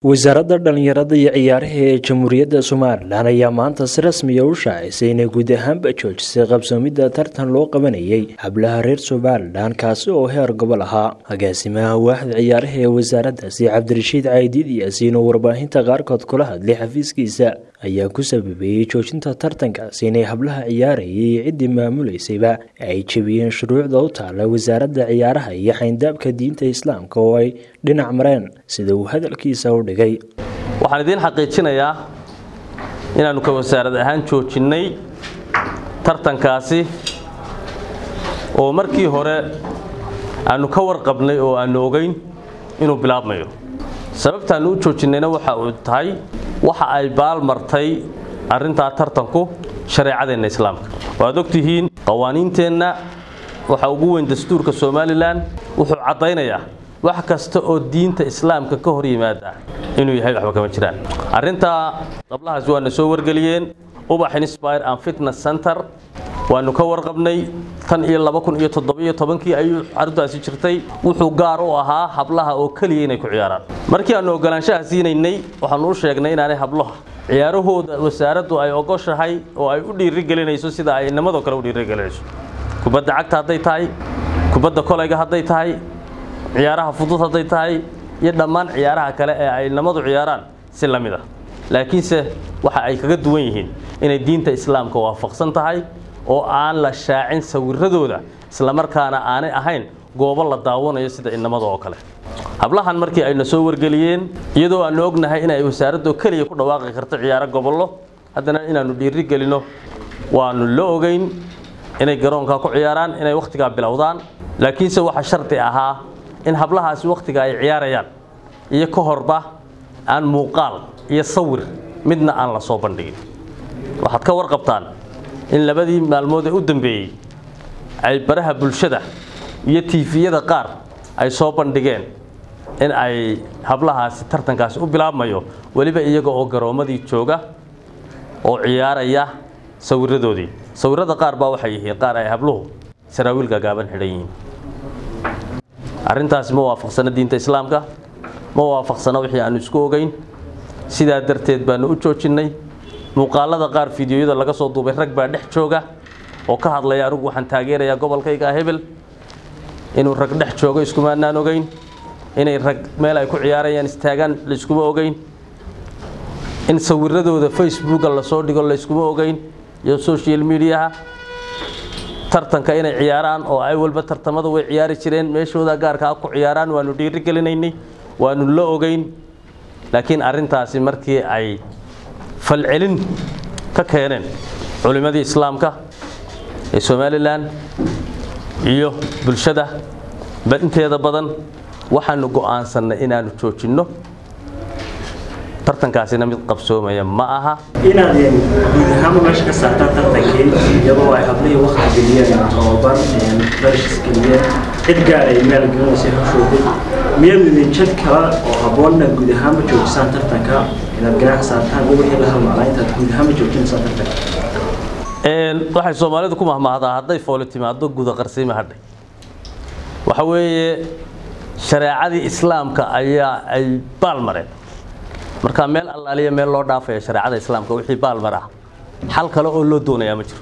wasaaradda dhallinyarada iyo ciyaaraha ee jamhuuriyadda somalilan ayaa maanta si rasmiya u shaacisay inay guud ahaanba joojisay qabsoomidda tartan loo qabanayay hablaha reer somalilan kaasi oo heer gobol ahaa agaasimaha waaxda ciyaaraha ee wasaaraddaasi cabdirashiid caydiid yaasiin oo warbaahinta qaarkood kula hadlay xafiiskiisa ayaa ku sababeeyey joojinta tartankaasi inay hablaha ciyaarayay iyo ciddii maamuleysayba ay jebiyeen shuruucda u taala wasaaradda ciyaaraha iyo xayndaabka diinta islaamka oo ay dhinac mareen sida uu hadalkiisa u dhigay waxaan idiin xaqiijinayaa inaannu ka wasaarad ahaan joojinnay tartankaasi oo markii hore aannu ka warqabnay oo aannu ogayn inuu bilaabmayo sababtaannu u joojinnayna waxa uu tahay waxa ay baalmartay arrintaa tartanku shareecadeenna islaamka waad ogtihiin qawaaniinteenna waxa ugu weyn dastuurka somalilan wuxuu caddaynayaa wax kasta oo diinta islaamka ka hor yimaada inuu yahay waxba kama jiraan arrintaa qablahaas waana soo wargeliyeen ubax inspire and fitness center waanu ka warqabnay tan iyo laba kun iyo toddobiyo tobankii ayuu xaruntaasi jirtay wuxuu gaar u ahaa hablaha oo keliya inay ku ciyaaraan markii aannu ogolaanshaha siinaynay waxaanu u sheegnay inaanay hablaha ciyaarahooda wasaaraddu ay ogoshahay oo ay u dhiirigelinayso sida ay inamadoo kale u dhiirigelinayso kubadda cagta hadday tahay kubadda kolayga hadday tahay ciyaaraha fudud hadday tahay iyo dhammaan ciyaaraha kale ee ay inamadu ciyaaraan si la mid ah laakiinse waxa ay kaga duwan yihiin inay diinta islaamka waafaqsan tahay oo aan la shaacin sawiradooda islamarkaana aanay ahayn goobo la daawanayo sida inamada oo kale hablahan markii ayna soo wargeliyeen iyadoo aannu ognahay inay wasaaraddo keliya ku dhawaaqi karto ciyaaro gobollo haddana inaannu dhiiri gelino waannu la ogeyn inay garoonkaa ku ciyaaraan inay wakhtigaa bilowdaan laakiinse waxaa shardi ahaa in hablahaasi wakhtiga ay ciyaarayaan iyo ka horba aan muuqaal iyo sawir midna aan la soo bandhigin waxaad ka warqabtaan in labadii maalmood ee u dambeeyey ay baraha bulshada iyo tiifiyada qaar ay soo bandhigeen in ay hablahaasi tartankaasi u bilaabmayo weliba iyaga oo garoommadii jooga oo ciyaaraya sawiradoodii sawirada qaar baa waxay yihiin qaar ay habluhu saraawiil gaagaaban xidhan yihiin arrintaasi ma waafaqsana diinta islaamka ma waafaqsana wixii aannu isku ogeyn sidaa darteed baannu u joojinnay muuqaalada qaar fideoyada laga soo duubay rag baa dhex jooga oo ka hadlaya anigu waxaan taageerayaa gobolkayga hebel inuu rag dhex joogo iskumaanaan ogeyn inay rag meel ay ku ciyaarayaan istaagaan layskuma ogeyn in sawiradooda facebooka lasoo dhigo layskuma ogeyn iyo social mediaha tartanka inay ciyaaraan oo ay walba tartamada way ciyaari jireen meeshooda gaarkaa ku ciyaaraan waanu dhiiri gelinaynay waanu la ogeyn laakiin arrintaasi markii ay falcelin ka keeneen culimmadii islaamka ee somalilan iyo bulshada inteeda badan waxaanu go'aansannay inaannu joojinno tartankaasina mid qabsoomaya ma aha inaad guud ahaanba meesha ka saartaan tartankii iyadoo ay hablihii wakti geliyeen tababar barishes geliyeen cid gaar ay meel gelinaysa hawshoodii miyaad idin jad kale oo habboon inaad guud ahaanba joojisaan tartanka inaad ganaax saartaan iyo wixii la halmaalaa intaad guud ahaanba joojinaysaan tartanka waxay soomaalidu ku mahmahdaa hadday fooli timaado guda qarsiima hadhay waxa weeye shareecadii islaamka ayaa ay baal mareen marka meel allaaliya meel loo dhaafaya shareecada islaamka wixii baalmar ah xal kale oo loo doonayaa ma jiro